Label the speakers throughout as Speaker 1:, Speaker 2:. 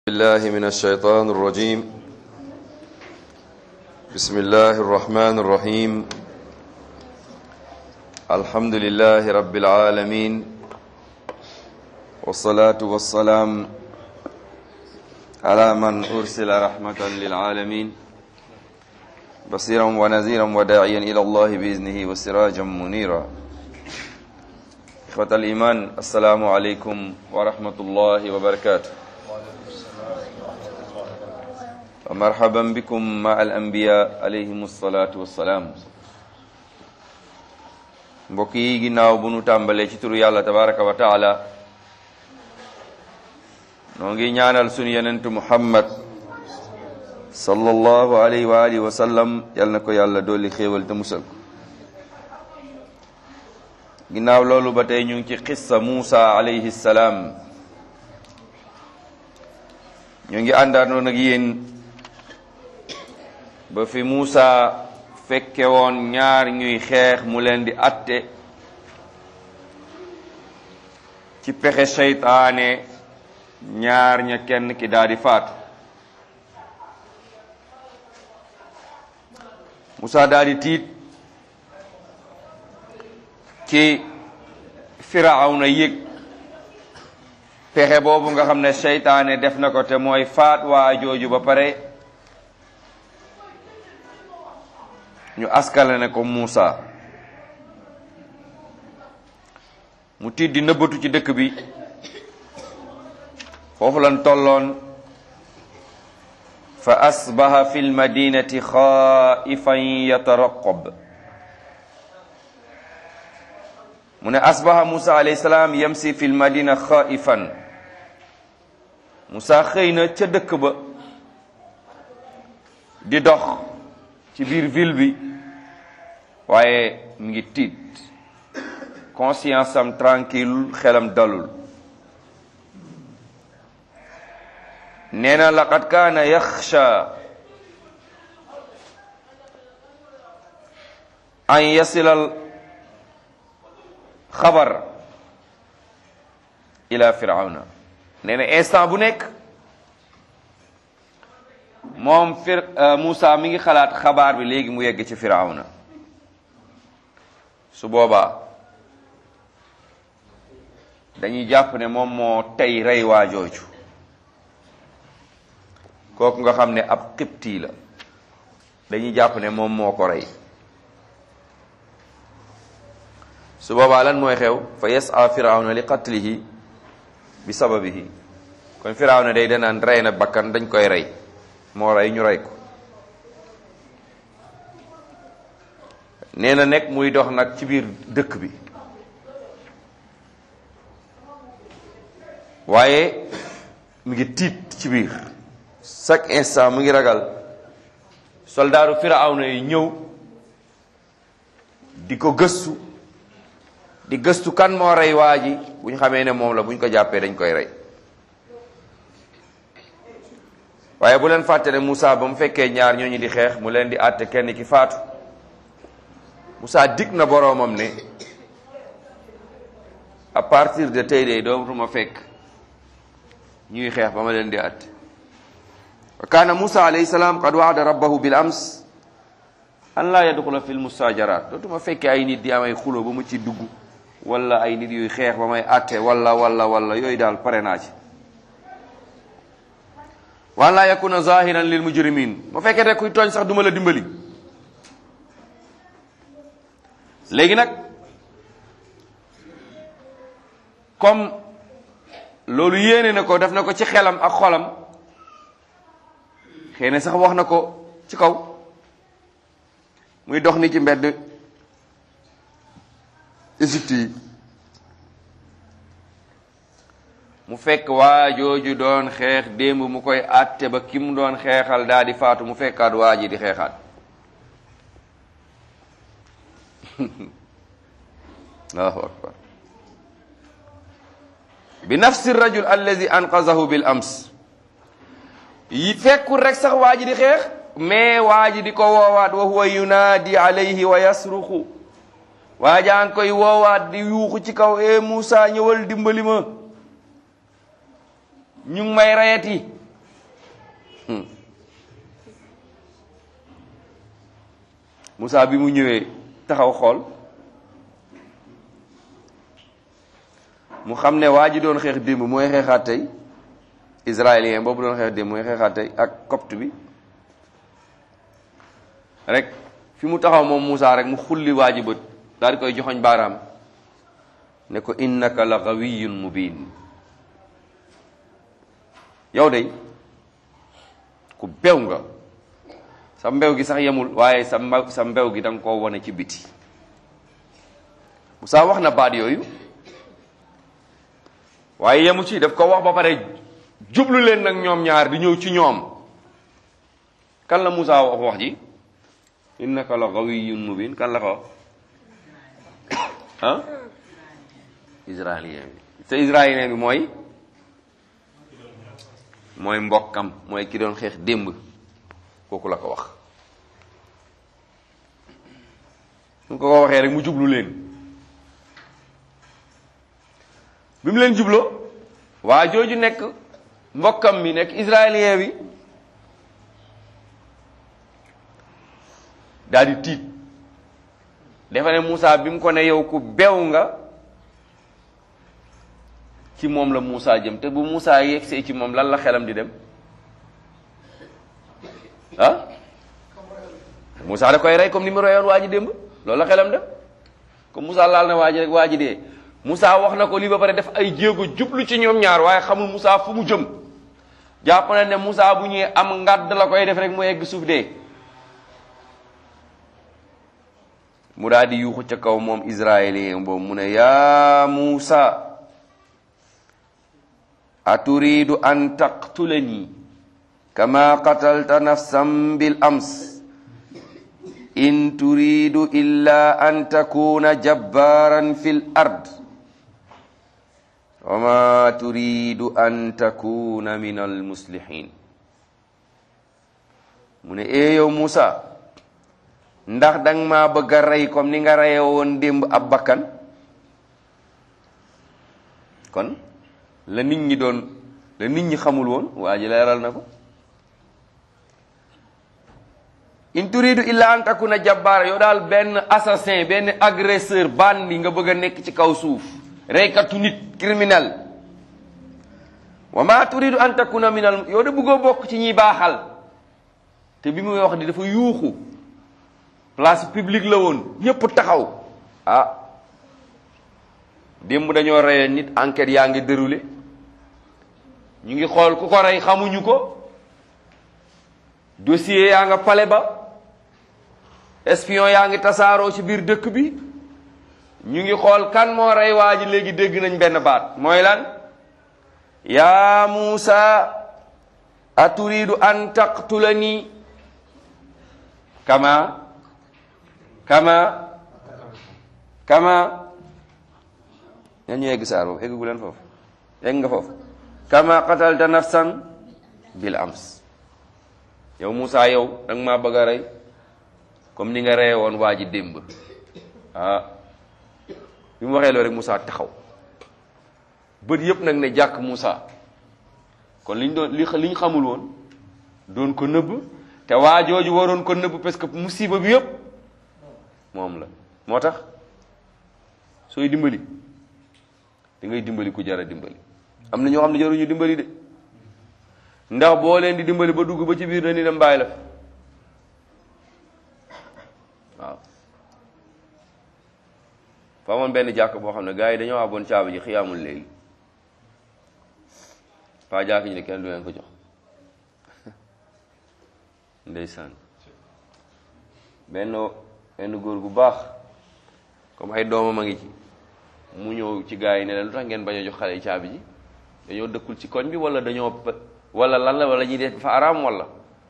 Speaker 1: الله من الشيطان الرجيم بسم الله الرحمن الرحيم الحمد لله رب العالمين والصلاة والسلام على من أرسل رحمة للعالمين بصيرا ونذيرا وداعيا إلى الله بإذنه وسراجا منيرا إخوة الإيمان السلام عليكم ورحمة الله وبركاته ومرحبا بكم مع الأنبياء عليهم الصلاة والسلام mbokk yi ginnaaw bu nu tàmbalee ci turu yàlla tabaraka wa taala noo ngi ñaanal sunu yenentu muhammad sallallahu alayhi wa alihi wa sallam yal na ko yàlla dolli xéewal te musal ko ginnaaw loolu ba tey ñu ngi ci xissa Muusa alayhi salaam ñu ngi àndaanoon ak yéen ba fi Muusa fekke woon ñaar ñuy xeex mu leen di atte ci pexe seytaane ñaar ña kenn ki daal di faatu Muusa daal di tiit ci firawna yëg pexe boobu nga xam ne seytaane def na ko te mooy faat waa jooju ba pare ñu askale ne ko Muusa mu tiit di nëbbatu ci dëkk bi foofu lan tolloon fa asbaha fi lmadinati xaifan yataraqab mu ne asbaha Musa alayhi salaam yamsi fi lmadina xaifan Musa xëy na ca dëkk ba di dox ci biir ville bi waaye mi ngi tiit conscience am tranquille xelam dalul nee na laqad kaana yaxsha an yasilal xabar ila firawna nee na instant bu nekk moom fir Moussa mi ngi xalaat xabaar bi léegi mu yegg ci firawna su boobaa dañuy jàpp ne moom moo tey rey waa jooju kooku nga xam ne ab xibti la dañuy jàpp ne moom moo ko rey su boobaa lan mooy xew fa yasa firawna li qatlihi bi sababihi kon firawna day danaan rey na bakkan dañ koy rey moo rey ñu rey ko nee na nekk muy dox nag ci biir dëkk bi waaye mu ngi tiit ci biir chaque instant mu ngi ragal soldaaru firawna yi ñëw di ko gëstu di gëstu kan moo rey waa ji bu ñu xamee ne moom la bu ñu ko jàppee dañ koy rey waaye bu leen fàtte ne Moussa ba mu fekkee ñaar ñooñu di xeex mu leen di àtte kenn ki faatu Moussa dig na boroomam ne à partir de tey de dootuma fekk ñuy xeex ba ma leen di àtte wa kaana Moussa alayhi salaam qad waada rabbahu bil ams an laa yadxula fi l musaajaraat dootuma fekkee ay nit di am ay xulo ba mu ci dugg wala ay nit yuy xeex ba may àtte wala wala wala yooyu daal pare naa ci waan laa yakuna zahiran lil mujrimin ma fekkee rek kuy tooñ sax duma la dimbali léegi nag comme loolu yéene na ko def na ko ci xelam ak xolam xëy na sax wax na ko ci kaw muy dox ni ci mbedd Égypte yi mu fekk waa jooju doon xeex démb mu koy àtte ba ki mu doon xeexal daal di faatu mu fekkaat waa ji di xeexaat allahu akbar bi nafsi rajul allazi anqazahu bil ams yi fekkul rek sax waa ji di xeex mais waa ji di ko woowaat wa huwa yunaadi alayhi wa yasruxu waa jaa ngi koy woowaat di yuuxu ci kaw e Moussa ñëwal dimbali ma ñu ngi may rayati Moussa bi mu ñëwee taxaw xool mu xam ne waa ji doon xeex démb mooy xeexaat tey israélien boobu doon xeex démb mooy xeexaat tey ak copte bi rek fi mu taxaw moom Moussa rek mu xulli waa ji bët daal di koy joxoñ baaraam ne ko innaka la gawiyyun mubin yow de ku bew nga sa mbew gi sax yemul waaye sa mbew sa mbew gi da nga koo wane ci biti Moussa wax na baat yooyu waaye yemu ci daf ko wax ba pare jublu leen nag ñoom ñaar di ñëw ci ñoom kan la Moussa wax wax ji innaka la gawiyyun mubin kan la ko wax ah israélien bi te israélien bi mooy mooy mbokkam mooy ki doon xeex démb kooku la ko wax su ko ko waxee rek mu jublu leen bi mu leen jubloo waa jooju nekk mbokkam mi nekk israélien bi daal di tiit dafa ne Moussa bi mu ko ne yow ku bew nga ci moom la Moussa jëm te bu Moussa yegsee ci moom lan la xelam di dem ah Moussa da koy rey comme ni mu reyoon waa ji démb loolu la xelam dem comme Moussa laal na waa ji rek waa ji dee Moussa wax na ko lii ba pare def ay jéego jublu ci ñoom ñaar waaye xamul Moussa fu mu jëm jàpp na ne Moussa bu ñëwee am ngàdd la koy def rek mu egg suuf dee mu daal di yuuxu ca kaw moom israélien boobu mu ne yaa Moussa aturidu an taqtulani kama qatalta nafsan bil ams in turidu illa an takuna jabbaran fil ard wa ma turidu an takuna min al muslihin mu ne ee yow Moussa ndax danga maa bëgg a rey comme ni nga reye woon démb ab bakkan kon la nit ñi doon la nit ñi xamul woon waa ji leeral na ko in turidu illa an takuna jabbaara yow daal benn assassin benn agresseur bandi nga bëgg a nekk ci kaw suuf reykatu nit criminel wa ma turidu an takuna minal yow de bëggoo bokk ci ñiy baaxal te bi muy wax di dafa yuuxu place publique la woon ñépp taxaw ah démb dañoo reye nit enquête yaa ngi déroulé ñu ngi xool ku ko rey xamuñu ko dossier yaa nga pale ba espion yaa ngi tasaaroo ci biir dëkk bi ñu ngi xool kan moo rey waa ji léegi dégg nañ benn baat mooy lan yaa Muusa aturidu an taqtulani kama kama kama ña ñu egg saar boobu eggu leen foofu egg nga foofu kama qatalta nafsan bil ams yow Moussa yow danga maa bëgg a rey comme ni nga reye woon waa ji démb ah bi mu waxee loolu rek Moussa taxaw bët yëpp nag ne jàkk Moussa kon liñ doon li liñ xamul woon doon ko nëbb te waa jooju waroon ko nëbb parce que musiba bi yëpp moom la moo tax sooy dimbali da ngay dimbali ku jara dimbali am na ñoo xam ne jaruñu dimbali de ndax boo leen di dimbali ba dugg ba ci biir na ni dem bàyyi la waaw fa amoon benn jàkk boo xam ne gars yi dañoo aboon caaba ji xiyaamul léegi paa jàkk ji ne kenn du leen ko jox ndeysaan benn benn góor gu baax comme ay doomam a ngi ci mu ñëw ci gars yi ne leen lu tax ngeen bañ a jox xale yi caabi ji dañoo dëkkul ci koñ bi wala dañoo wala lan la wala ñuy def dafa araam wala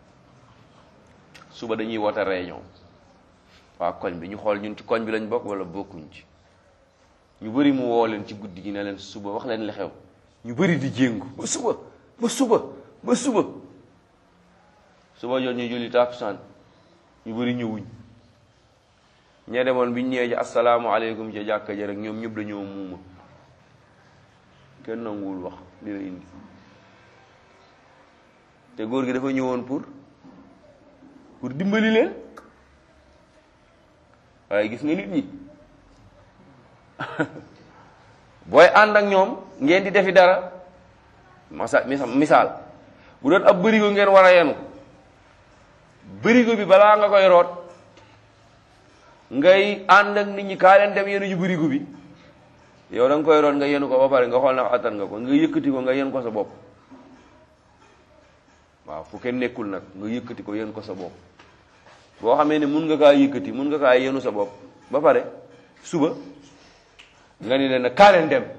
Speaker 1: suba dañuy woote réunion waa koñ bi ñu xool ñun ci koñ bi lañ bokk wala bokkuñ ci ñu bëri mu woo leen ci guddi gi ne leen suba wax leen li xew ñu bëri di jéngu ba suba ba suba ba suba suba jot ñu julli tàkkusaan ñu bëri ñëwuñ ñee demoon bi ñu ñëwee ci asalaamualeykum ca jàkka ja rek ñoom ñëpp dañoo muuma kenn nanguwul wax li la indi te góor gi dafa ñëwoon pour pour dimbali leen waaye gis nga nit ñi booy ànd ak ñoom ngeen di defi dara masa misaal bu doon ab bërigo ngeen war a yenu bërigo bi balaa nga koy root ngay ànd ak nit ñi kaa leen dem yenu ju bërigo bi yow da nga koy root nga yenu ko ba pare nga xool na attan nga ko nga yëkkati ko nga yen ko sa bopp waaw fu kenn nekkul nag nga yëkkati ko yen ko sa bopp boo xamee ne mun nga kaa yëkkati mun nga kaa yenu sa bopp ba pare suba nga ni leen kaa leen dem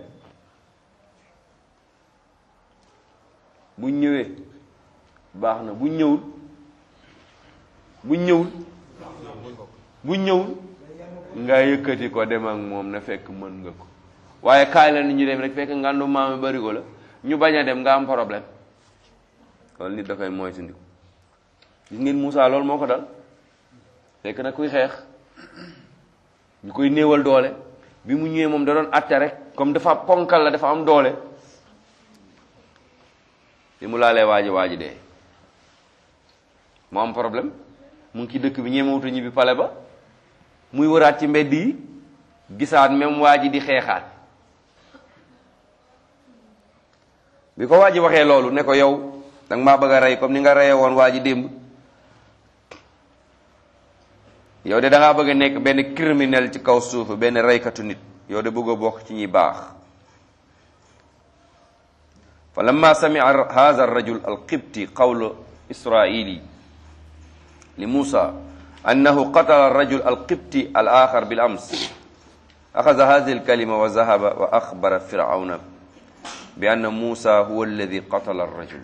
Speaker 1: buñ ñëwee baax na buñ ñëwul buñ ñëwul buñ ñëwul nga yëkkati ko dem ak moom na fekk mën nga ko waaye kaay la nit ñu dem rek fekk ngandu maami bari ko la ñu bañ a dem nga am problème loolu nit dafay mooy si ndiku gis ngeen Moussa loolu moo ko dal fekk na kuy xeex ñu koy néewal doole bi mu ñëwee moom da doon atte rek comme dafa ponkal la dafa am doole bi mu laalee waaji waaji dee mu am problème mu ngi ci dëkk bi ñemewutu ñibbi pale ba muy wëraat ci mbedd yi gisaat même waa ji di xeexaat bi ko waa ji waxee loolu ne ko yow danga maa bëgg a rey comme ni nga reyee woon waa ji démb yow de da ngaa bëgg a nekk benn criminel ci kaw suuf benn reykatu nit yow de bëgg a bokk ci ñi baax fa lamma samia hadha arrajul alqibti qawlu israili li musa annahu qatala arrajul alqibti al axar bil ams axada hadihi alkalima wa zahaba wa axbara firawna bi anna musa huwa alladi qatala arrajul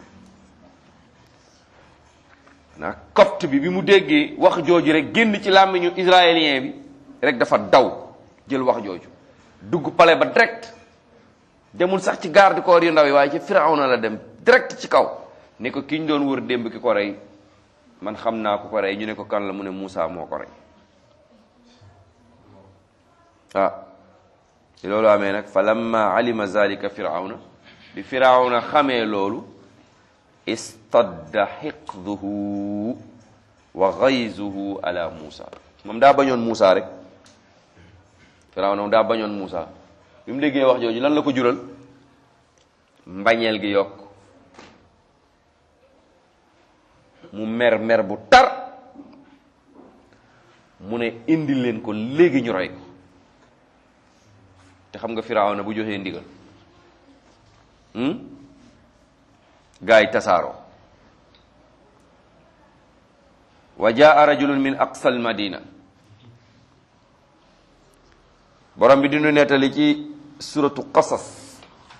Speaker 1: na copte bi bi mu déggee wax jooju rek génn ci làmmiñu israélien bi rek dafa daw jël wax jooju dugg palais ba direct demul sax ci garde corps yu ndaw yi waaye ci firawna la dem direct ci kaw ne ko ki ñu doon wër démb ki ko rey man xam naa ku ko rey ñu ne ko kan la mu ne Moussa moo ko rey ah ci loolu amee nag fa lamma alima zalika firawna bi firawna xamee loolu istadda xiqduhu wa gayzuhu ala Moussa moom daa bañoon Moussa rek firawna moom daa bañoon Moussa bi mu déggee wax jooju lan la ko jural mbañeel gi yokk mu mer mer bu tar mu ne indi leen ko léegi ñu rey ko te xam nga Firawna bu joxee ndigal gaa yi tasaaroo wa jaa rajulun min aqsa al madina borom bi dinu nettali ci suratu qasas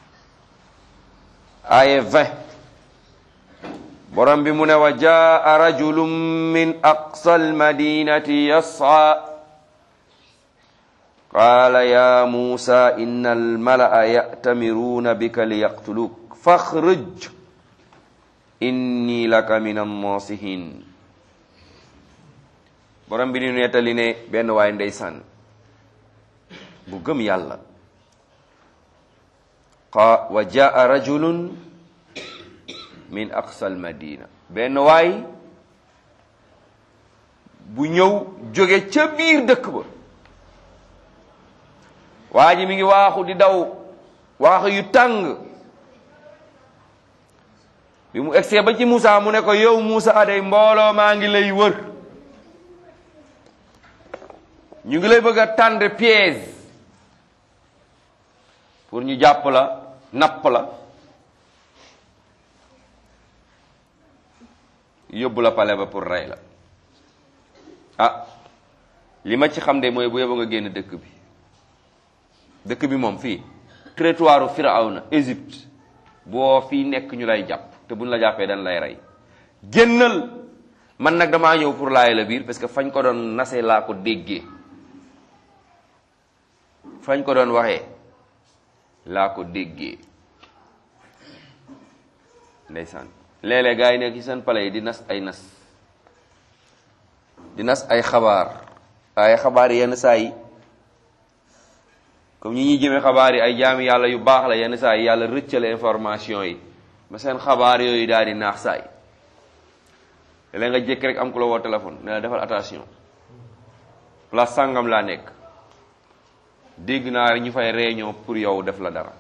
Speaker 1: aya 20 borom bi mu ne wa jaa rajulun min aqsa almadinati yas'a qaala ya musa inna almalaa ya'tamiruuna bika liyaqtuluuk faxruj inni laka min annasihin borom bi dinu nettali ne benn waay ndeysaan bu gëm yàlla qa wa jaa rajulun min aqsa almadina benn waay bu ñëw jóge ca biir dëkk ba waa ji mi ngi waaxu di daw waaxu yu tàng bi mu egsee ba ci Moussa mu ne ko yow Moussa day mbooloo maa ngi lay wër ñu ngi lay bëgg a tendre piège pour ñu jàpp la napp la yóbbu la pale ba pour rey la ah li ma ci xam de mooy bu yóbbu nga génn dëkk bi dëkk bi moom fii territoire Firawna Égypte boo fii nekk ñu lay jàpp te buñ la jàppee dañ lay rey génnal man nag damaa ñëw pour laay la biir parce que fañ ko doon nase laa ko déggee fañ ko doon waxee laa ko déggee ndeysaan léeg-léeg gaa yi nekk ci seen pale yi di nas ay nas di nas ay xabaar ay xabaar yenn saa yi comme ñi ñuy jëmee xabaar yi ay jaami yàlla yu baax la yenn saa yi yàlla rëccale information yi ba seen xabaar yooyu daal di naax saay léeg nga jékki rek am ku la woo téléphone ne la defal attention place sàngam laa nekk dégg naa rek ñu fay réunion pour yow def la dara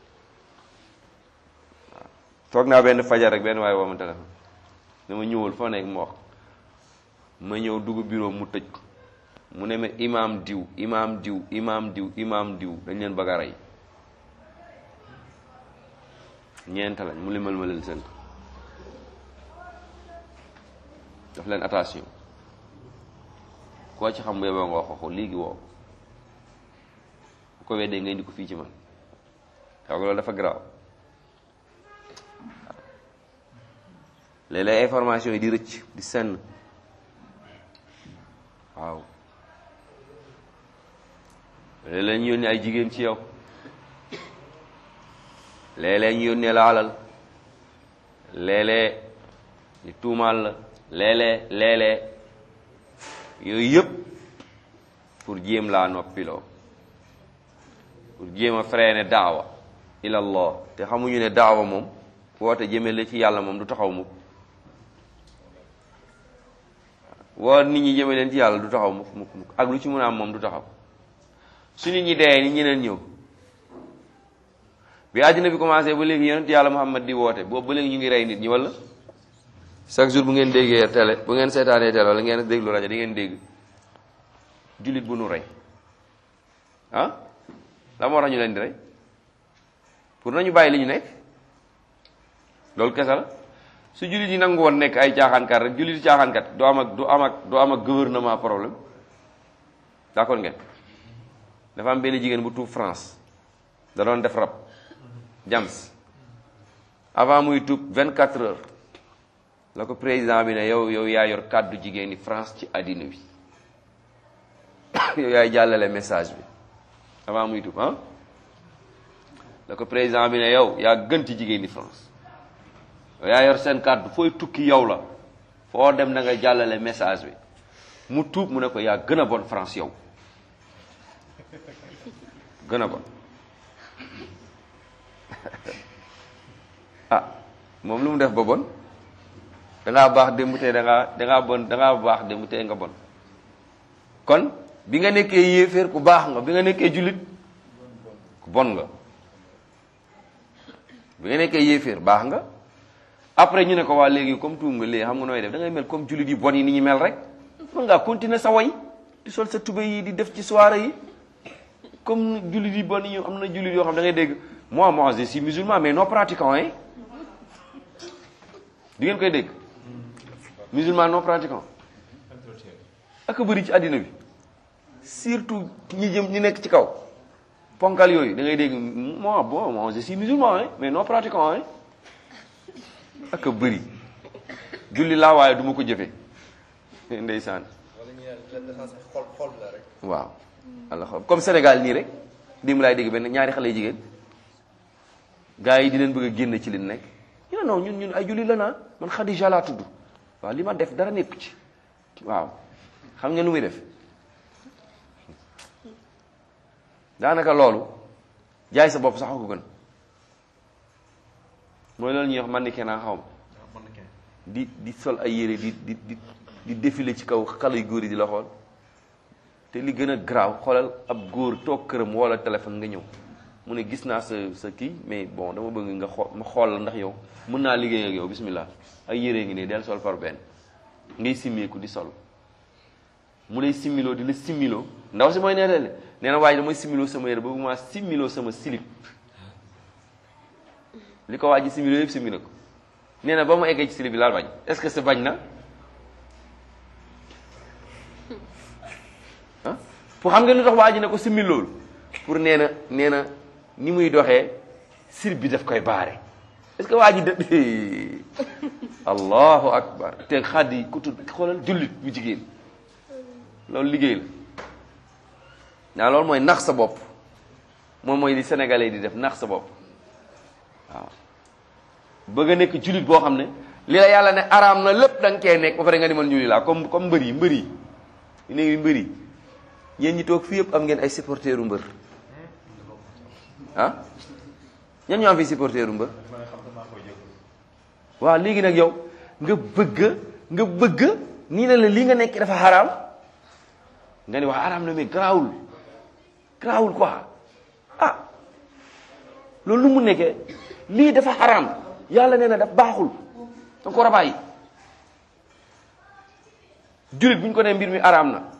Speaker 1: waaw toog naa benn fajar rek benn waaye woo ma téléphone dama ñëwul foo nekk mu wax ma ñëw dugg bureau mu tëj ko mu ne ma imaam diw imaam diw imaam diw imaam diw dañ leen bëgg a rey ñeent lañ mu limal ma leen seen daf leen attention koo ci xam bu yeboo nga wax ko léegi woo bu ko weddee nga indi ko fii ci man xaw nga loolu dafa garaaw léeg-léeg information yi di rëcc di senn waaw léeg-léeg ñu yónnee ay jigéen ci yow léeg-léeg ñu yónnee la alal léeg-léeg ñu tuumaal la léeg-léeg léeg-léeg yooyu yëpp pour jéem laa noppiloo pour jéem a freiner daawa ilallah te xamuñu ne daawa moom woote jëme la ci yàlla moom du taxaw mukk woo nit ñi jëme leen ci yàlla du taxaw mukk mukk mukk ak lu ci mën a am moom du taxaw su nit ñi dee ni ñeneen ñëw bi àddina bi commencé ba léegi yonent yàlla Muhammad di woote boobu ba léegi ñu ngi rey nit ñi wala chaque jour bu ngeen déggee télé bu ngeen seetaanee télé wala ngeen déglu rajo di ngeen dégg jullit bu nu rey ah la moo tax ñu leen di rey pour nañu bàyyi li ñu nekk loolu kese la su jullit yi nangu woon nekk ay caaxaankat rek jullit yi caaxaankat du am ak du am ak du am ak gouvernement problème d'accord ngeen dafa am benn jigéen bu tuub France da doon def rab jams avant muy tuub 24 heures la ko président bi ne yow yow yaa yor kàddu jigéen ñi France ci àddina bi yow yaay jàllale message bi avant muy tuub ah la ko président bi ne yow yaa gën ci jigéen ñi France yow yaa yor seen kàddu fooy tukki yow la foo dem na nga jàllale message bi mu tuub mu ne ko yaa gën a bon France yow gën a bon ah moom lu mu def ba bon dangaa baax démb tey dangaa dangaa bon dangaa baax démb tey nga bon kon bi nga nekkee yéeféer ku baax nga bi nga nekkee jullit ku bon nga bi nga nekkee yéeféer baax nga après ñu ne ko waa léegi comme tuum nga léegi xam nga nooy def da ngay mel comme jullit yi bon yi ni ñu mel rek mën ngaa continuer sa way di sol sa tubé yi di def ci soirée yi comme jullit yi bon yi am na jullit yoo xam da ngay dégg moi moi je suis musulman mais non pratiquant hein di ngeen koy dégg musulman non pratiquant ak bëri ci àddina bi surtout ñi jëm ñi nekk ci kaw ponkal yooyu da ngay dégg moi bon moi je suis musulman hein mais non pratiquant hein ak bëri julli laa waaye du ma ko jëfe ndeysaan
Speaker 2: wala ñu ne l'essence xol xol la rek.
Speaker 1: waaw allah xam comme Sénégal nii rek démb laay dégg benn ñaari xale jigéen gars yi di leen bëgg a génn ci li nekk ñu ne non ñun ñun ay julli la naa man Khadija laa tudd waaw li ma def dara nekku ci waaw xam nga lu muy def daanaka loolu jaay sa bopp sax ko gën mooy loolu ñuy wax man ni kenn xaw ma
Speaker 2: mën na kenn.
Speaker 1: di di sol ay yére di di di di défilé ci kaw xale yu góor yi di la xool te li gën a garaaw xoolal ab góor toog këram wala téléphone nga ñëw mu ne gis naa sa sa kii mais bon dama bëgg nga xool ma xool la ndax yow mën naa liggéey ak yow bismillah ay yére ngi ne del sol par benn ngay simmeeku di sol mu lay simmiloo di la simmiloo ndaw si mooy neetale nee na waaye damay simmiloo sama yére ba ma simmiloo sama silip li ko waa ji simmiloo yëpp simmi na ko nee na ba mu eggee ci silib bi laal bañ est-ce que c'est bañ na ah pour xam nga lu tax waa ji ne ko simmi loolu pour nee na nee na ni muy doxee silib bi daf koy baare est-ce que waa ji de allahu akbar te xaddi ku tudd xoolal jullit bu jigéen loolu liggéey la naa loolu mooy nax sa bopp moom mooy li sénégalais di def nax sa bopp waaw bëgg a nekk jullit boo xam ne li la yàlla ne araam na lépp da nga koy nekk ba pare nga ni man jullit laa comme comme mbër yi mbër yi ñu ne mbër yi yéen ñi toog fii yëpp am ngeen ay supporteru mbër ah ñan ñoo am fi supporteru mbër waaw léegi nag yow nga bëgg nga bëgg nii na la lii nga nekk dafa xaraam nga ni wax xaraam na mais garaawul garaawul quoi ah loolu lu mu nekkee lii dafa xaraam yàlla nee na daf baaxul danga ko war a bàyyi jullit bu ñu ko nee mbir mi araam na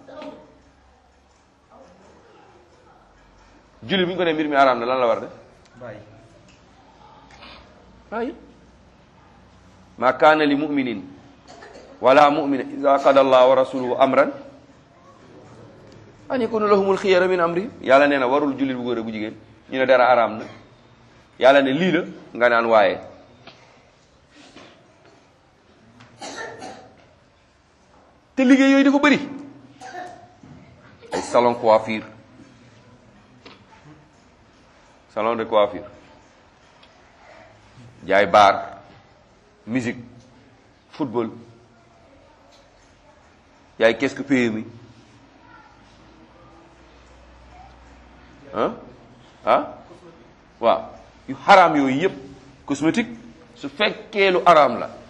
Speaker 1: jullit bu ñu ko nee mbir mi araam na lan la war a def
Speaker 2: bàyyi
Speaker 1: bàyyi ma kaana li muminin wala mumina ida qada allah wa rasuluhu amran an yakuna lahumul xiyara min amri yàlla nee na warul jullit bu góor bu jigéen ñu ne dara araam na yàlla ne lii la nga naan waaye te liggéey yooyu dafa bëri ay salon coiffure salon de coiffure jaay bar musique football yaay qu'est-ce que PMI ah ah waaw yu xaraam yooyu yëpp cosmétique su fekkee lu araam la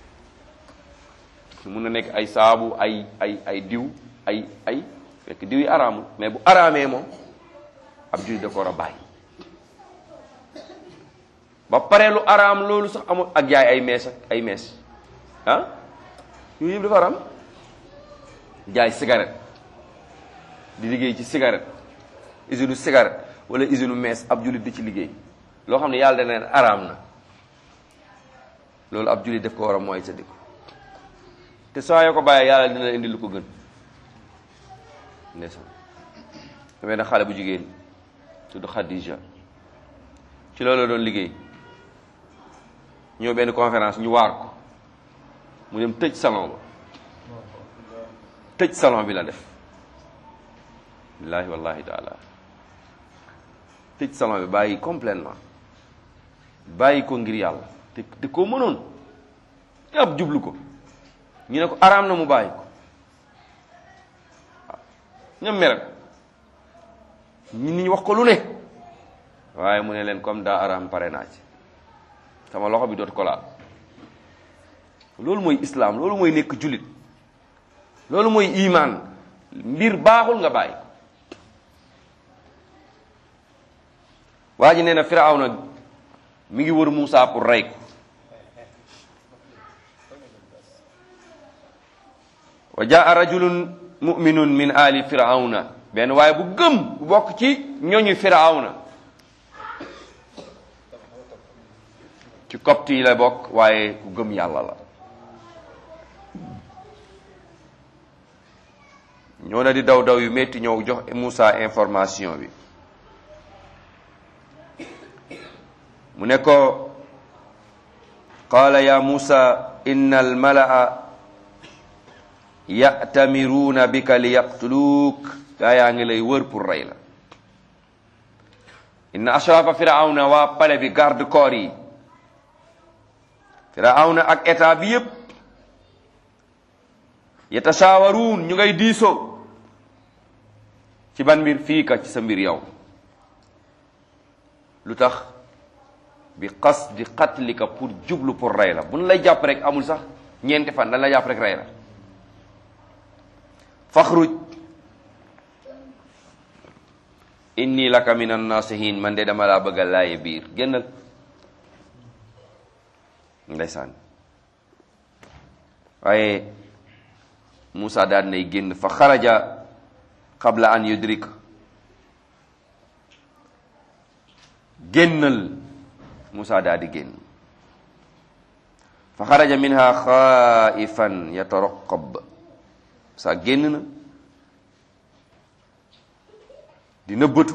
Speaker 1: su mun na nekk ay saabu ay ay ay diw ay ay fekk diw yi araamul mais bu araamee moom ab jullit da ko war a bàyyi ba pare lu araam loolu sax amul ak jaay ay mees ak ay mees ah yooyu yëpp dafa araam jaay cigarette di liggéey ci cigarette usine cigarette wala usine mees ab jullit di ci liggéey loo xam ne yàlla dana leen araam na loolu ab jullit daf ko war a mooy sa dëkk te saa yoo ko bàyyee yàlla dina indi lu ko gën ndeysaan damay na xale bu jigéen tudd Khadija ci loolu la doon liggéey ñëw benn conférence ñu waar ko mu dem tëj salon ba tëj salon bi la def billaahi wallahi taala tëj salon bi bàyyi complètement bàyyi ko ngir yàlla te te koo mënoon ab jublu ko ñu ne ko araam na mu bàyyi ko waaw ñoom mere ñi nit ñi wax ko lu ne waaye mu ne leen comme daa araam pare naa ci sama loxo bi dootu ko laal loolu mooy islaam loolu mooy nekk jullit loolu mooy imaan mbir baaxul nga bàyyi ko waa ji nee na Firawna mi ngi wër Muusa pour rey ko wa jaa rajulun muminun min ali firawna benn waaye bu gëm bu bokk ci ñoñu firawna ci copte yi la bokk waaye ku gëm yàlla la ñoo na di daw daw yu metti ñëw jox Moussa information bi mu ne ko qaala ya Moussa inna al malaa ya'tamiruuna bika li yaqtuluuk gaa yaa ngi lay wër pour rey la inna ashrafa firawna waa pale bi garde corps yi firawna ak état bi yépp yatashawaruun ñu ngay diisoo ci ban mbir fii ka ci sa mbir yow lu tax bi qasdi qatlika pour jublu pour rey la bu nu lay jàpp rek amul sax ñeenti fan dañ la jàpp rek rey la faxruj inni laka min annasihin man de dama laa bëgga laaye biir génnal ndeysaan waaye Moussa daal nay génn fa xaraja qabla an yudrik génnal Moussa daal di génn fa xaraja minha xaifan yataraqab sa génn na di nëbbatu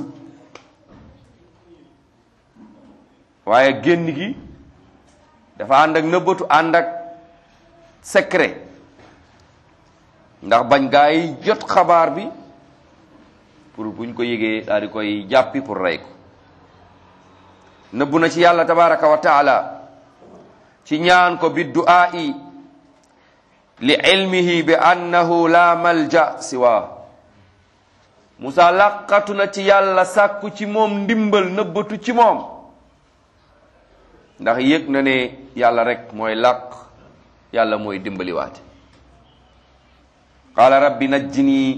Speaker 1: waaye génn gi dafa ànd ak nëbbatu ànd ak secret ndax bañ gaa yi jot xabaar bi pour buñ ko yëgee daal di koy jàppi pour rey ko nëbbu na ci yàlla tabaraka wa taala ci ñaan ko bi du'aa'i li ilmihi bi annahu la malja siwa Musa làqatu na ci yàlla sàkku ci moom ndimbal nëbbatu ci moom ndax yëg na ne yàlla rek mooy làq yàlla mooy dimbaliwaate qaala rabbi najjini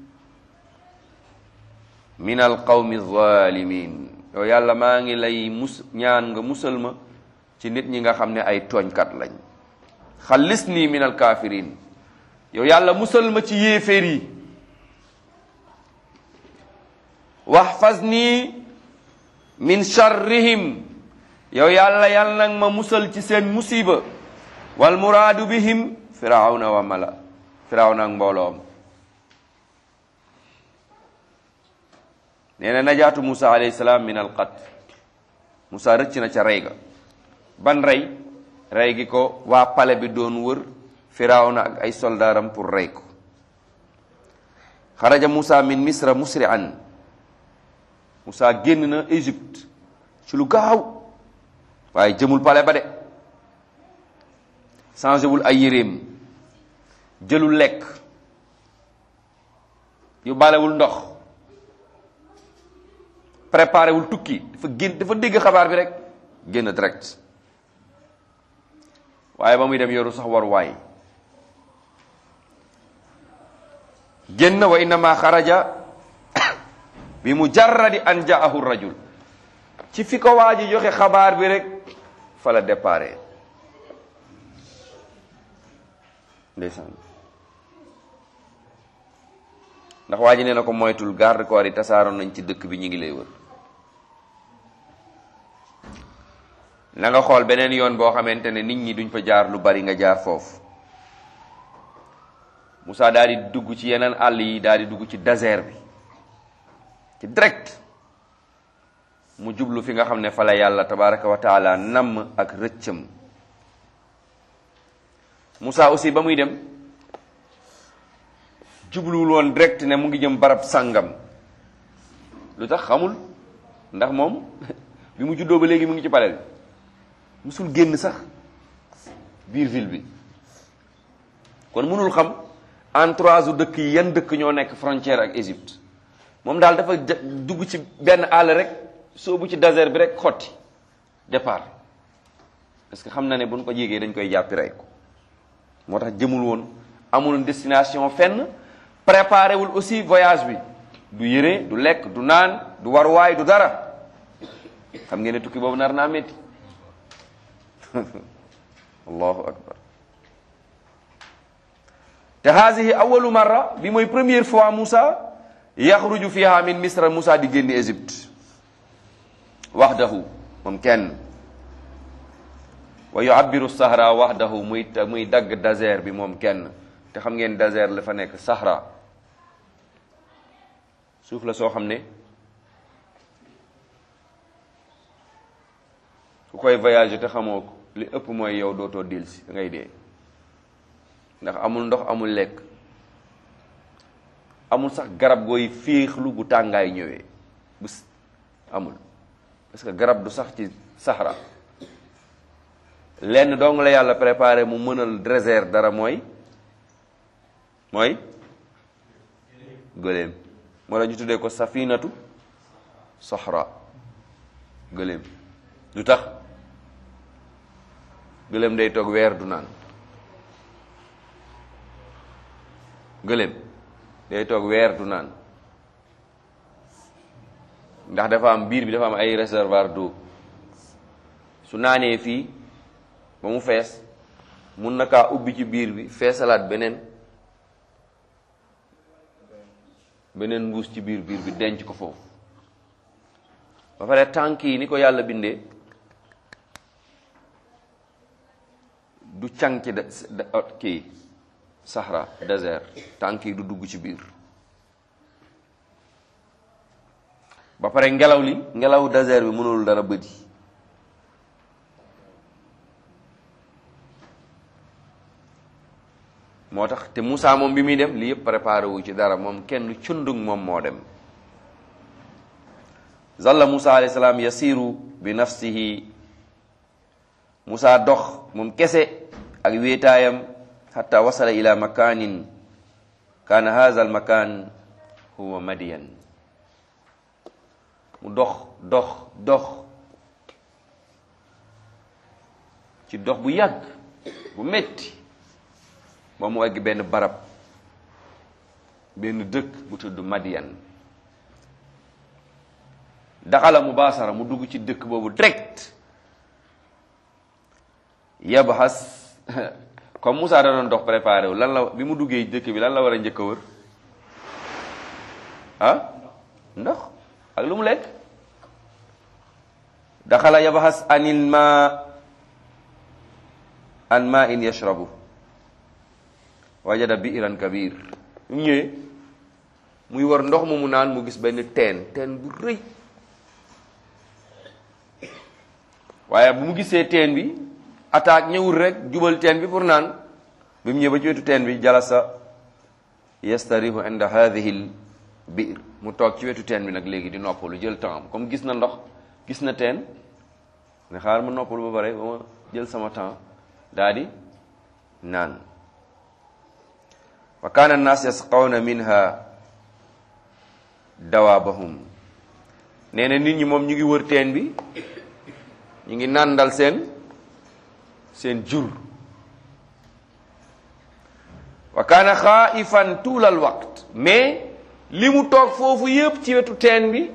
Speaker 1: min alqawmi zalimin yow yàlla maa ngi lay mus ñaan nga musal ma ci nit ñi nga xam ne ay tooñkat lañ xallis nii min alkafirin yow yàlla musal ma ci yéeféer yi waxfaz nii min charrihim yow yàlla yàlla nag ma musal ci seen musiba wal muraadu bihim firawna wa mala firawna ak mbooloom nee na najaatu Musa alayhi salaam min al qat Musa rëcc na ca rey ga ban rey rey gi ko waa pale bi doon wër firawna ak ay soldaaram pour rey ko xaraja Musa min misra musri'an Musa génn na Égypte ci lu gaaw waaye jëmul pale ba de changé wul ay yéreem jëlul lekk yu balewul ndox préparé wul tukki dafa génn dafa dégg xabaar bi rek génn direct waaye ba muy dem yoru sax war waay génn wa innama xaraja bi mujarradi an jaahu rajul ci fi ko waa ji joxe xabaar bi rek fa la déparé ndeysaan ndax waa ji nee na ko moytul garde corps yi tasaaroon nañ ci dëkk bi ñu ngi lay wër na nga xool beneen yoon boo xamante ne nit ñi duñ fa jaar lu bari nga jaar foofu Moussa daal di dugg ci yeneen àll yi daal di dugg ci désert bi ci direct mu jublu fi nga xam ne fa la yàlla tabaraka wa taala namm ak rëccam Moussa aussi ba muy dem jubluwul woon direct ne mu ngi jëm barab sàngam lu tax xamul ndax moom bi mu juddoo ba léegi mu ngi ci palais bi musul génn sax biir ville bi kon mënul xam entourage u dëkk yi yan dëkk ñoo nekk frontière ak Égypte moom daal dafa dugg ci benn àll rek soobu ci désert bi rek xotti départ parce que xam na ne buñ ko jégee dañ koy jàppi rey ko moo tax jëmul woon amul destination fenn préparé wul aussi voyage bi du yére du lekk du naan du waruwaay du dara xam ngeen ne tukki boobu nar naa métti allahu akbar te haadihi awalu marra bi mooy première fois Moussa yaxruju fiha min misra Moussa di génn Égypte waxdahu moom kenn wa yu'abbiru sahra waxdahu muy muy dagg désert bi moom kenn te xam ngeen désert la fa nekk sahra suuf la soo xam ne ku koy voyager te xamoo ko li ëpp mooy yow dootoo delsi da ngay dee ndax amul ndox amul lekk amul sax garab gooy féexlu bu tàngaay ñëwee bu amul parce que garab du sax ci Sahara lenn dong la yàlla préparé mu mënal désert dara mooy mooy gëléem moo la ñu tuddee ko safinatu Sahara gëléem lu tax gëléem day toog weer du naan gëléem day toog weer du naan ndax dafa am biir bi dafa am ay réservoir d'eau su naanee fii ba mu fees mun na kaa ubbi ci biir bi feesalaat beneen beneen mbuus ci biir biir bi denc ko foofu ba pare tànk yi ni ko yàlla bindee du càng ci kii Sahara désert tànk yi du dugg ci biir ba pare ngelaw li ngelaw désert bi mënul dara bëdi moo tax te Moussa moom bi muy dem li yëpp préparé wu ci dara moom kenn cundug moom moo dem zalla Moussa alayhi salaam yasiru bi nafsihi Moussa dox moom kese ak wéetaayam xatta wasala ila makanin kaana haza al makan huwa madiyan mu dox dox dox ci dox bu yàgg bu metti ba mu egg benn barab benn dëkk bu tudd Madian daxala mubaasara mu dugg ci dëkk boobu direct yabhas comme Moussa da doon dox préparé wu lan la bi mu duggee dëkk bi lan la war a njëkk a wër ah ndox ak lu mu lekk daxala yabhas anil ma an ma in yashrabu wajada biiran kabir mu ñëwee muy war ndox mu mu naan mu gis benn teen teen bu rëy waaye bu mu gisee teen bi attaque ñëwul rek jubal teen bi pour naan bi mu ñëw ba ci wetu teen bi jalasa yastarihu inda hadhihi l biir mu toog ci wetu teen bi nag léegi di noppalu jël temps comme gis na ndox gis na teen ne xaar ma noppalu ba pare ba ma jël sama temps daa di naan wa kaana annaas yasqawna minha dawaabahum nee na nit ñi moom ñu ngi wër teen bi ñu ngi nàndal seen seen jur wa kaana xaaifan tuulal waqt mais li mu toog foofu yépp ci wetu teen bi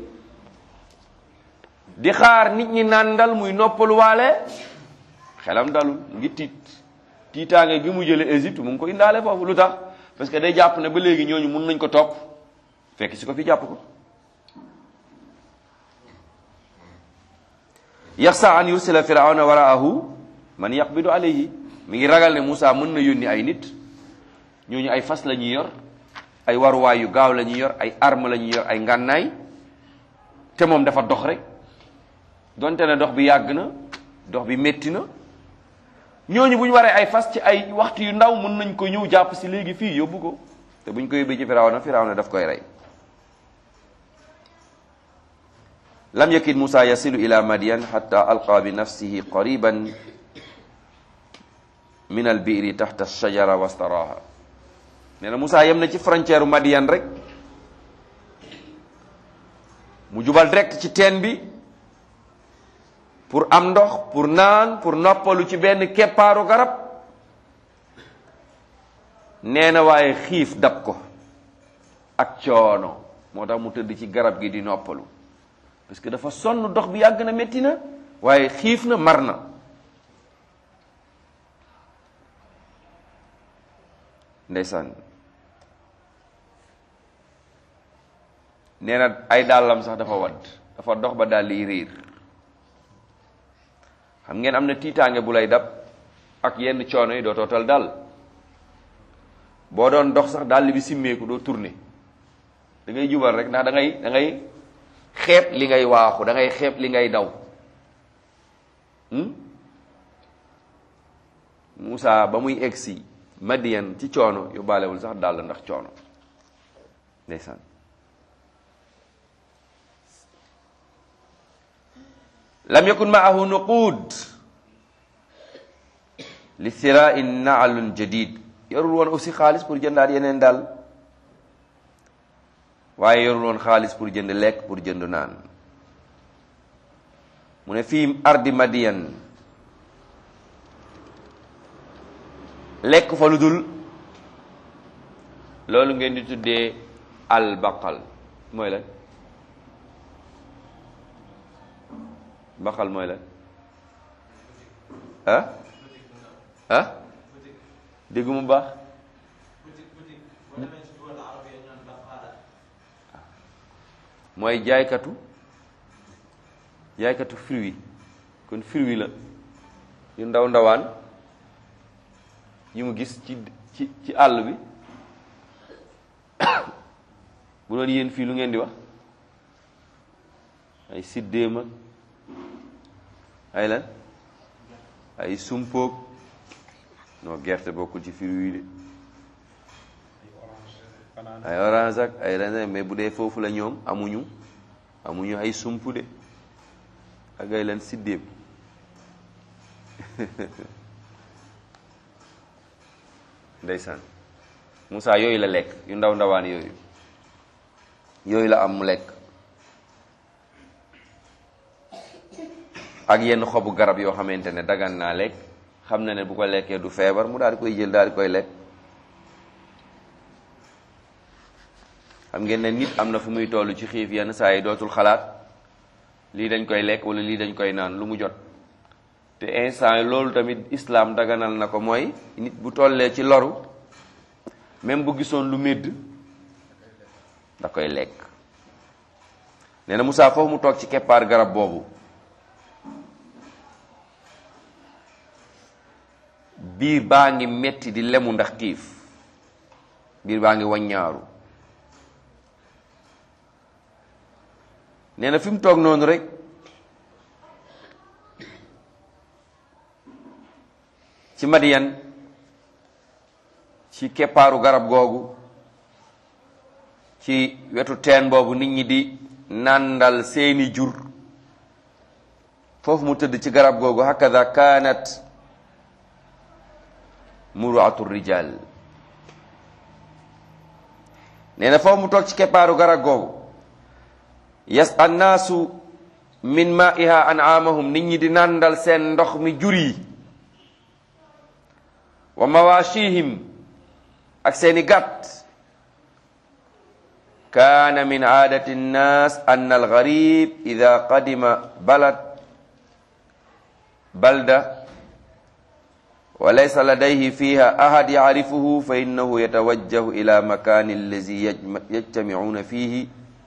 Speaker 1: di xaar nit ñi nàndal muy noppaluwaale xelam dalul ngi tiit tiitaange gi mu jële Égypte mu ngi ko indaale foofu lu tax parce que day jàpp ne ba léegi ñooñu mun nañ ko topp fekk si ko fi jàpp ko yaxsa an yursila firawna waraahu man yaqbidu alayhi mi ngi ragal ne Moussa mën na yónni ay nit ñooñu ay fas la ñuy yor ay waruwaay yu gaaw la ñuy yor ay arme la ñuy yor ay ngànnaay te moom dafa dox rek donte ne dox bi yàgg na dox bi métti na ñooñu bu ñu waree ay fas ci ay waxtu yu ndaw mën nañ ko ñëw jàpp si léegi fii yóbbu ko te bu ñu ko yóbbee ci firawna firawna daf koy rey lam yakid Musa yasilu ila Madian hatta alqa bi nafsihi qariban min al biiri taxta shajara wastaraha nee na Musa yem na ci frontière Madian rek mu jubal direct ci teen bi pour am ndox pour naan pour noppalu ci benn keppaaru garab nee na waaye xiif dab ko ak coono moo tax mu tëdd ci garab gi di noppalu parce que dafa sonn dox bi yàgg na métti na waaye xiif na mar na ndeysaan nee na ay dàllam sax dafa wadd dafa dox ba dàll yi riir xam ngeen am na tiitaange bu lay dab ak yenn coono yi doo tootal dal boo doon dox sax dàll bi simmeeku doo tourner da ngay jubal rek ndax da ngay da ngay xeeb li ngay waaxu da ngay xeeb li ngay daw Moussa ba muy egsi Madian ci coono yóbbaalewul sax dàll ndax coono ndeysaan lam yakun maahu nuqud li sirai naalun jadid yorul woon aussi xaalis pour jëndaat yeneen daal waaye yorul woon xaalis pour jënd lekk pour jënd naan mu ne fii ardi madiyan lekk fa lu dul loolu ngeen di tuddee albaqal mooy lan baqal mooy lan ah ah déggu mu baax mooy jaaykatu jaaykatu fruit kon fruit la yu ndaw ndawaan yi mu gis ci ci ci àll bi bu doon yéen fii lu ngeen di wax ay siddéem ak ay lan ay sumpoog non gerte bokkul ci fruit yi de ay orange ak ay raisin mais bu dee foofu la ñoom amuñu amuñu ay sump de ak ay lan siddéem ndeysaan Moussa yooyu la lekk yu ndaw ndawaan yooyu yooyu la am mu lekk ak yenn xobu garab yoo xamante ne dagan naa lekk xam na ne bu ko lekkee du feebar mu daal di koy jël daal di koy lekk xam ngeen ne nit am na fu muy toll ci xiif yenn saa yi dootul xalaat lii dañ koy lekk wala lii dañ koy naan lu mu jot te instant yi loolu tamit islam daganal na ko mooy nit bu tollee ci loru même bu gisoon lu médd da koy lekk nee na Moussa foofu mu toog ci keppaar garab boobu biir baa ngi metti di lemu ndax xiif biir baa ngi waññaaru nee na fi mu toog noonu rek ci Madiyan ci keppaaru garab googu ci wetu teen boobu nit ñi di nàndal seeni jur foofu mu tëdd ci garab googu hakada kaanat muruatu rijal nee na foofu mu toog ci keppaaru garab googu yas annaasu min maiha an'amahum nit ñi di nàndal seen ndox mi jur yi wa mawashihim ak seeni gàtt kaana min aadati nnaas anna algarib ida qadima balad balda wa laysa ladayhi fiha ahad yacrifuhu fa innahu yatawajjahu ila makani allazi yajtamicuuna fihi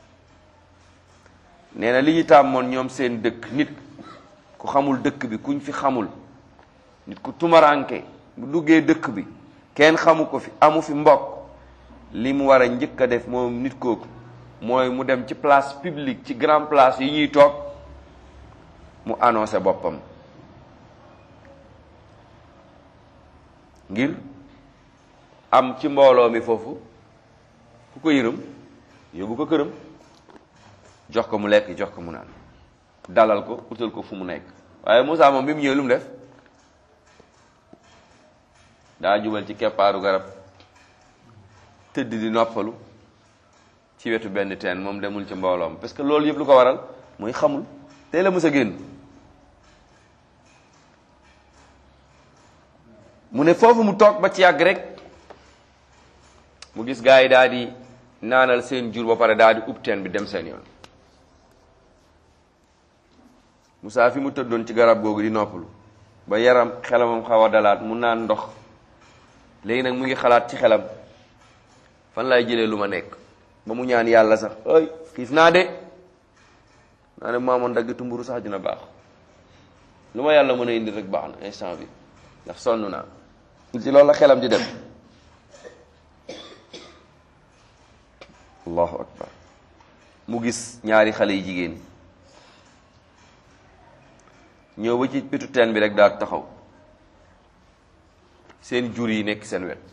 Speaker 1: nee na li ñu tàmmoon ñoom seen dëkk nit ku xamul dëkk bi kuñ fi xamul nit ku tumaranke bu duggee dëkk bi kenn xamu ko fi amu fi mbokk li mu war a njëkk a def moom nit kooku mooy mu dem ci place publique ci grand place yi ñuy toog mu annoncé boppam ngir am ci mbooloo mi foofu ku ko yërëm yóbbu ko këram jox ko mu lekk jox ko mu naan dalal ko utal ko fu mu nekk waaye Moussa moom bi mu ñëwee lu mu def daa jubal ci keppaaru garab tëdd di noppalu ci wetu benn teen moom demul ci mbooloom parce que loolu yëpp lu ko waral mooy xamul tey la mës a génn mu ne foofu mu toog ba ci yàgg rek mu gis gaa yi daal di naanal seen jur ba pare daal di ub teen bi dem seen yoon Moussa fi mu tëddoon ci garab googu di noppalu ba yaram xelamam xaw a dalaat mu naan ndox léegi nag mu ngi xalaat ci xelam fan laay jëlee lu ma nekk ba mu ñaan yàlla sax ay xiif naa de naa ne maamoon daggitu mburu sax dina baax lu ma yàlla mën a indi rek baax na instant bi ndax sonn naa ci loolu la xelam di dem allahu akbar mu gis ñaari xale yi jigéen ñëw ba ci pitu teen bi rek daal taxaw seen jur yi nekk seen wet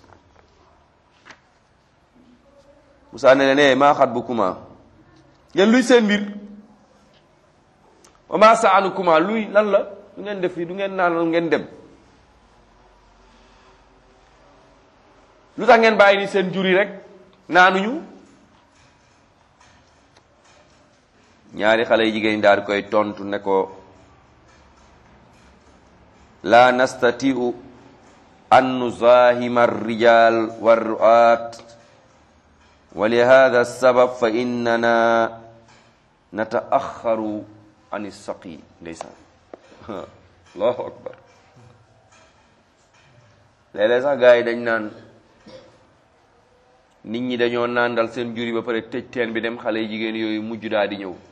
Speaker 1: Musaa ne leen maa xat bu kuma ngeen luy seen mbir wa maa saanu kuma luy lan la du ngeen def fii du ngeen naan ngeen dem lu tax ngeen bàyyi ni seen jur yi rek naanuñu ñaari xale yi jigéen daal di koy tontu ne ko la nastatiu an nuzahima arrijal warruat wa li hada sabab fa innana nataaxaru an issaqi ndeysaan allahu akbar léeg-léeg sax gars yi dañ naan nit ñi dañoo nàndal seen jur yi ba pare tëj teen bi dem xale yi jigéen yooyu mujj daal di ñëw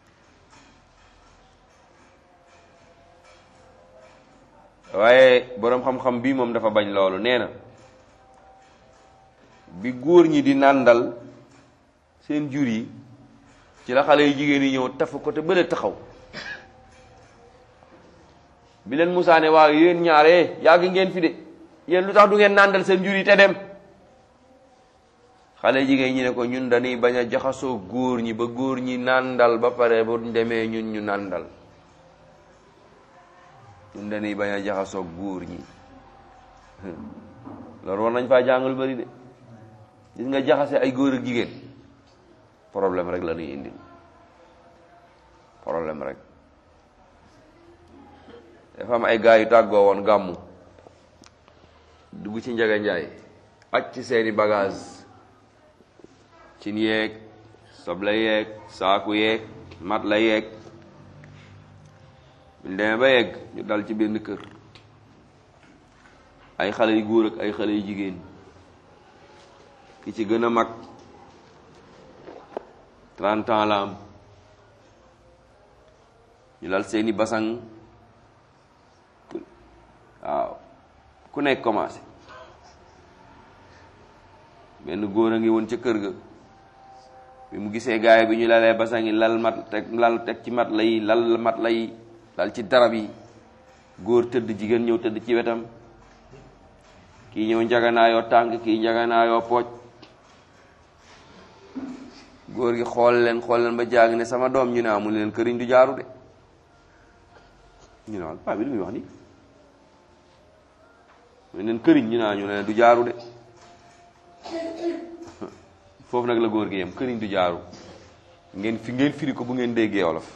Speaker 1: waaye boroom xam-xam bii moom dafa bañ loolu nee na bi góor ñi di nàndal seen jur yi ci la xale yu jigéen yi ñëw tafu ko te bële taxaw bi leen Musaa ne waaw yéen ñaare yàgg ngeen fi de yéen lu tax du ngeen nàndal seen jur yi te dem xale jigéen ñi ne ko ñun dañuy bañ a jaxasoo góor ñi ba góor ñi nàndal ba pare bu demee ñun ñu nàndal ñun dañuy bañ a jaxasoo góor ñi loolu war nañ faa jàngal bari de gis nga jaxase ay góor ak jigéen problème rek la ñuy indil problème rek dafa am ay gars yu tàggoo woon gàmmu dugg ci Njaga Njaay aj ci seeni bagage cin yeeg soble yeeg saaku yeeg mat la yeeg buñ demee ba yegg ñu dal ci benn kër ay xale yu góor ak ay xale yu jigéen ki ci gën a mag trente ans la am ñu lal seeni basang waaw ku nekk commencé benn góor a ngi woon ca kër ga bi mu gisee gaay bi ñu lalee basang yi lal mat teg lal teg ci mat lay lal mat lay lal ci darab yi góor tëdd jigéen ñëw tëdd ci wetam kii ñëw njaganaayoo tànk kii njaganaayoo pooj góor gi xool leen xool leen ba jaag ne sama doom ñu ne amul leen këriñ du jaaru de ñu ne waaw paa bi lu muy wax nii mu ne leen këriñ ñu ne ñu ne du jaaru de foofu nag la góor gi yem këriñ du jaaru ngeen fi ngeen firi ko bu ngeen déggee wolof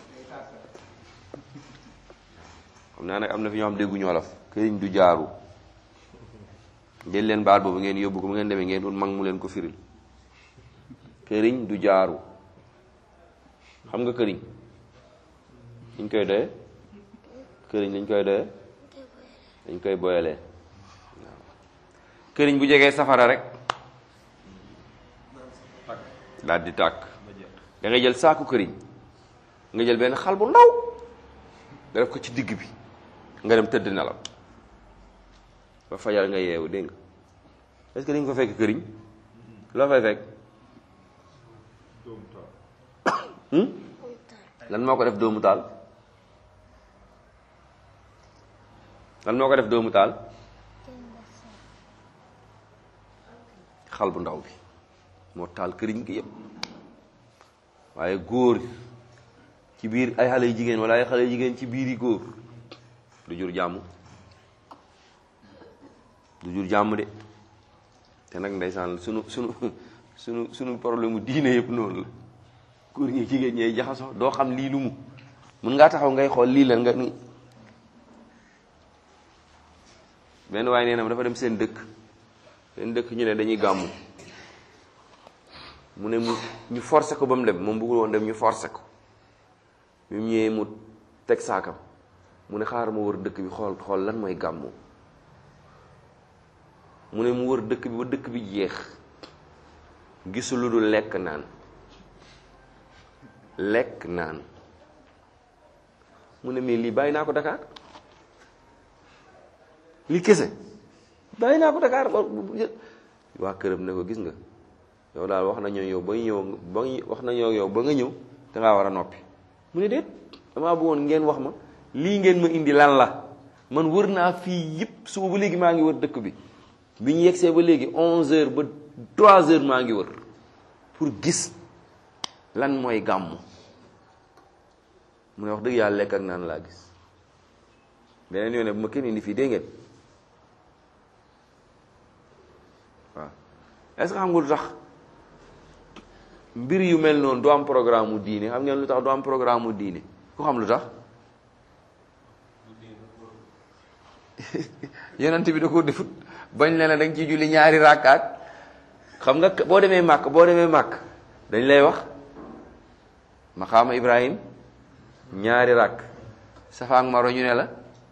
Speaker 1: xam naa nag am na fi ñoo xam dégguñu wolof këriñ du jaaru jël leen baat boobu ngeen yóbbu ko bu ngeen demee ngeen ut mag mu leen ko firil këriñ du jaaru xam nga këriñ dañ koy doye këriñ dañ koy doye dañ koy boyalee waaw këriñ bu jegee safara rek daal di tàkk da ngay jël saaku këriñ nga jël benn xal bu ndaw nga def ko ci digg bi nga dem tëdd nelaw ba fajar nga yeewu dégg nga est-ce que dañ ko fekk këriñ loo fay fekk lan moo ko def doomu taal lan moo ko def doomu taal xal bu ndaw bi moo taal këriñ gi yëpp waaye góor ci biir ay xale yu jigéen wala ay xale yu jigéen ci biir yi góor du jur jàmm du jur jàmm de te nag ndeysaan sunu sunu sunu sunu problème mu diine yëpp noonu la góor ñi jigéen ñee jaxasoo doo xam lii lu mu mun ngaa taxaw ngay xool lii lan nga ni benn waaye nee na ma dafa dem seen dëkk seen dëkk ñu ne dañuy gàmmu mu ne mu ñu forcé ko ba mu dem moom bëggul woon dem ñu forcé ko bi mu ñëwee mu teg saakam mu ne xaaral ma wër dëkk bi xool xool lan mooy gàmmu mu ne mu wër dëkk bi ba dëkk bi jeex gisul lu dul lekk naan lekk naan mu ne mais lii bàyyi naa ko Dakar lii kese bàyyi naa ko Dakar waa këram ne ko gis nga yow daal wax nañoo yow ba ñëw ba wax nañoo yow ba nga ñëw dangaa war a noppi mu ne déet damaa bëggoon ngeen wax ma lii ngeen ma indi lan la man wër naa fii yëpp suba ba léegi maa ngi wër dëkk bi bi ñu yegsee ba léegi onze heures ba trois heures maa ngi wër pour gis lan mooy gàmmu mu ne wax dëgg yàlla lekk ak naan laa gis beneen yoon ne bu ma kenn indi fii dégg ngeen waaw est-ce que xam nga lu tax mbir yu mel noonu du am programme mu diine xam ngeen lu tax du am programme mu diine ku xam lu tax yonent bi da ko defut bañ leen da nga ciy julli ñaari rakkaat xam nga boo demee màkk boo demee màkk dañ lay wax maqaama ibrahim ñaari rakk safa ak maro ñu ne la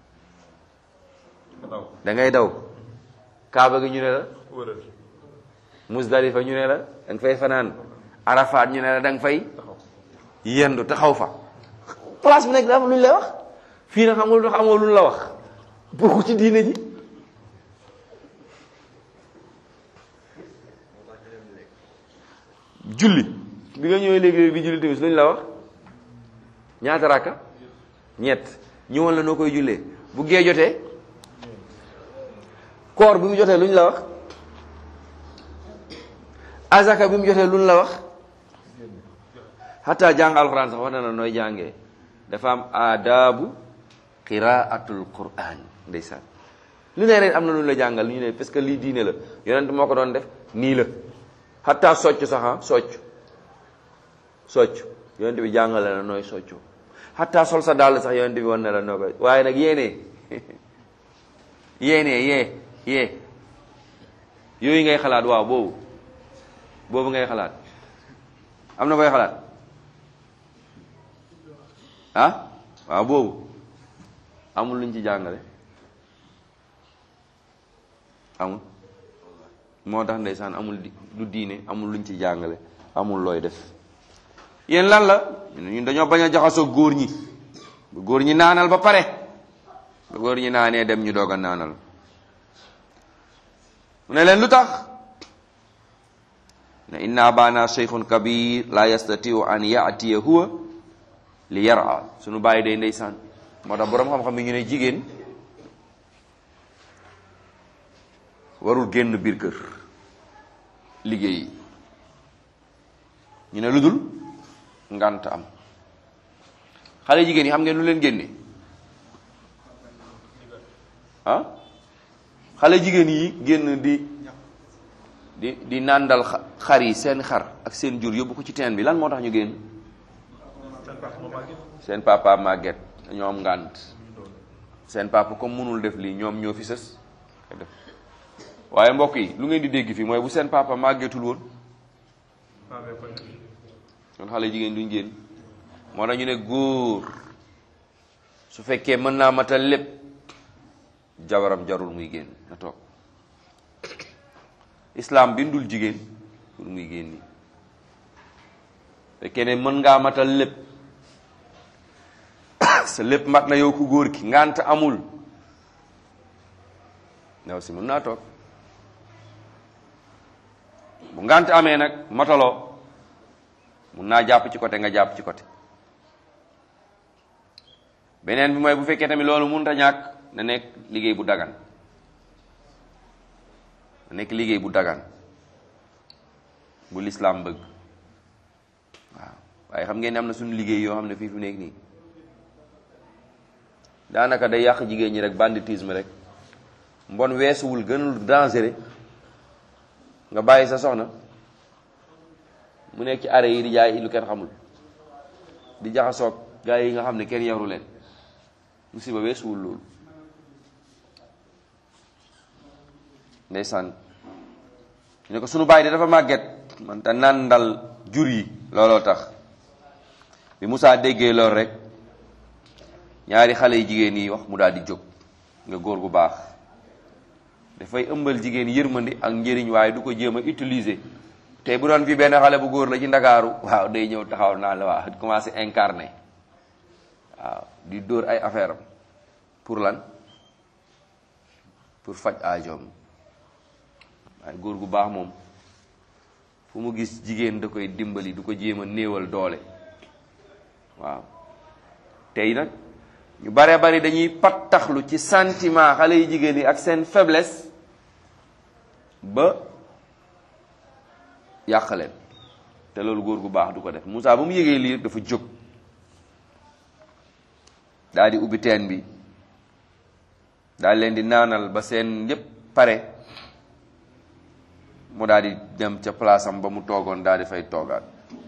Speaker 1: da ngay daw kaaba gi ñu ne la musdalifa ñu ne la da nga fay fanaan arafaat ñu ne la da nga fay yendu taxaw fa place bi nekk dafa lu ñu lay wax fii nag xam nga lu tax amoo lu ñu la wax bokku ci diine ji julli bi nga ñëwee léegi di julli tamit lu ñu la wax ñaata rakka ñett ñëwoon la noo koy jullee bu gee jotee koor bi mu jotee lu ñu la wax azaka bi mu jotee lu ñu la wax xataa jàng alxuraan sax wax na la nooy jàngee dafa am aadaabu qiraatul quran ndeysaan lu ne rek am na lu ñu la jàngal lu ñu ne parce que lii diine la yonent moo ko doon def nii la xataa socc sax ah socc socc yonent bi jàngale la nooy soccu xataa sol sa dàll sax yonent bi wan na la noo koy waaye nag yéene yéene yee yee yooyu ngay xalaat waaw boobu boobu ngay xalaat am na booy xalaat ah waaw boobu amul luñ ci jàngale amul moo tax ndeysaan amul di du diine amul luñ ci jàngale amul looy def yéen lan la ñun dañoo bañ a jaxasoo góor ñi bu góor ñi naanal ba pare ba góor ñi naanee dem ñu doog a naanal mu ne leen lu tax ne inna abana cheikhun kabir la yastatiu an yaatiya huwa li yara suñu bàyyi day ndeysaan moo tax boroom xam-xam yi ñu ne jigéen warul génn biir kër liggéey ñu ne lu dul ngant am xale jigéen yi xam ngeen lu leen génne ah xale jigéen yi génn di di di nàndal xar yi seen xar ak seen jur yóbbu ko ci teen bi lan moo tax ñu génn seen papa màgget dañoo am ngànt seen papa comme mënul def lii ñoom ñoo fi sës def waaye mbokk yi lu ngeen di dégg fii mooy bu seen papa màggetul woon kon xale jigéen duñ génn moo tax ñu ne góor su fekkee mën naa matal lépp jabaram jarul muy génn na toog islam bindul jigéen pour muy génn fekkee ne mën ngaa matal lépp sa lépp mat na yow ku góor ki ngant amul ndaw si mën naa toog bu ngant amee nag mataloo mun naa jàpp ci côté nga jàpp ci côté beneen bi mooy bu fekkee tamit loolu mënut a ñàkk na nekk liggéey bu dagan na nekk liggéey bu dagan bu lislaam bëgg waaw waaye xam ngeen ne am na suñu liggéey yoo xam ne fii fu nekk nii daanaka day yàq jigéen ñi rek banditisme rek mbon weesuwul gënul dangereux nga bàyyi sa soxna mu nekk ci arrêt yi di jaay lu kenn xamul di jaxasoog gaa yi nga xam ne kenn yaru leen musiba weesuwul loolu ndeysaan ñu ne ko sunu baay de dafa màgget man te nandal jur yi looloo tax bi Moussa déggee loolu rek ñaari xale yu jigéen yi wax mu daal di jóg nga góor gu baax dafay ëmbal jigéen yërmandi ak njëriñ waaye du ko jéem a utiliser tey bu doon fi benn xale bu góor la ci ndakaaru waaw day ñëw taxaw naa la waa commencé incarné waaw di dóor ay affaire am pour lan pour faj aajoom waaye góor gu baax moom fu mu gis jigéen da koy dimbali du ko jéem a néewal doole waaw tey nag ñu bare bari dañuy pattaxlu ci sentiment xale yu jigéen yi ak seen faiblesse ba yàq leen te loolu góor gu baax du ko def Moussa ba mu yëgee lii dafa jóg daal di ubbi teen bi daal leen di naanal ba seen yépp pare mu daal di dem ca place am ba mu toogoon daal di fay toogaat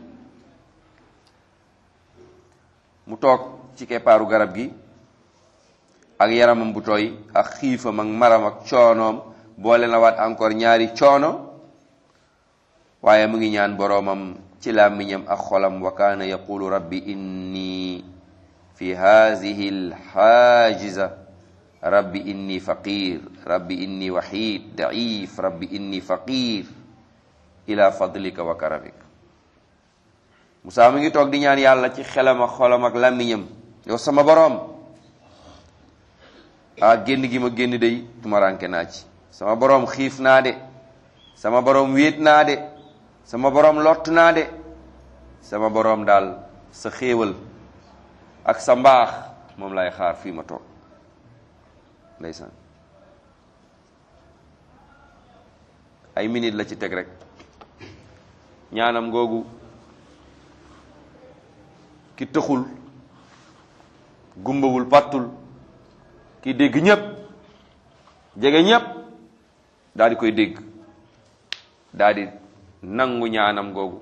Speaker 1: mu toog ci keppaaru garab gi ak yaramam bu tooy ak xiifam ak maram ak coonoom boole na waat encore ñaari coono waaye mu ngi ñaan boroomam ci làmmiñam ak xolam wa kaana yaqulu rabbi inni fi haadihi alxaajiza rabbi inni faqir rabbi inni wahid daif rabbi inni faqir ila fadlika wa karamik Musaa mu ngi toog di ñaan yàlla ci xelam ak xolam ak làmmiñam yow sama boroom ah génn gi ma génn day tumaranke naa ci sama boroom xiif naa de sama boroom wéet naa de sama boroom lott naa de sama boroom daal sa xéewal ak sa mbaax moom lay xaar fii ma toog ndeysaan ay minute la ci teg rek ñaanam googu ki tëxul gumbawul pàttul ki dégg ñépp jege ñépp daal di koy dégg daal di nangu ñaanam googu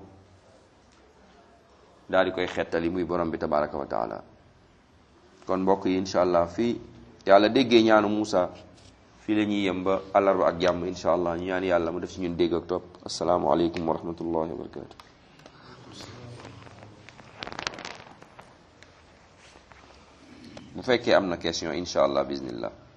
Speaker 1: daal di koy xettali muy borom bi tabaraka wa taala kon mbokk yi incha allah fii yàlla déggee ñaanu Muusa fii la ñuy yem ba àllarba ak jàmm incha allah ñu ñaan yàlla mu def ci ñun dégg ak topp asalaamualeykum wa rahmatullahi wa barakatu bu fekkee am na question incha allah bismillah